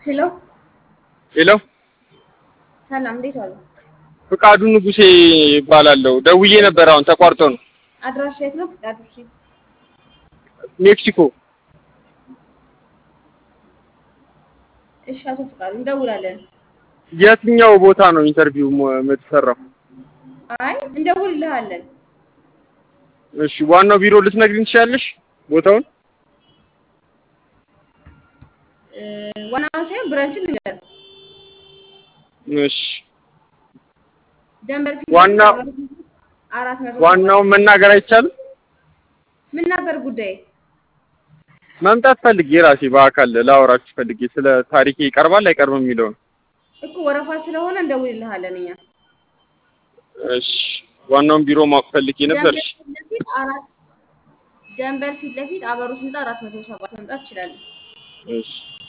ሄሎ ሄሎ ሰላም፣ እንዴት ዋሉ? ፍቃዱ ንጉሴ ይባላለሁ። ደውዬ ነበር፣ አሁን ተቋርጦ ነው። አድራሻ የት ነው? ፍቃዱ እሺ፣ ሜክሲኮ። እሺ፣ አቶ ፍቃዱ እንደውላለን። የትኛው ቦታ ነው ኢንተርቪው ሞ- የምትሰራው? አይ እንደውልልሃለን። እሺ፣ ዋናው ቢሮ ልትነግሪኝ ትችያለሽ ቦታውን? እ፣ ዋናውን ሳይሆን ብራንችን ንገር። እሺ፣ ደንበር ፊት ዋናው- አራት መቶ ዋናውን መናገር አይቻልም? ምን ነበር ጉዳይ? መምጣት ፈልጌ ራሴ በአካል ላወራችሁ ፈልጌ ስለ ታሪኬ ይቀርባል አይቀርብም የሚለውን። እኮ ወረፋ ስለሆነ እንደውልልሃለን እኛ። እሺ፣ ዋናውን ቢሮ ማወቅ ፈልጌ ነበር። ደንበር ፊት ለፊት አራት ደንበር ፊት ለፊት አበሩ ህንጻ አራት መቶ ሰባት መምጣት ትችላለህ። እሺ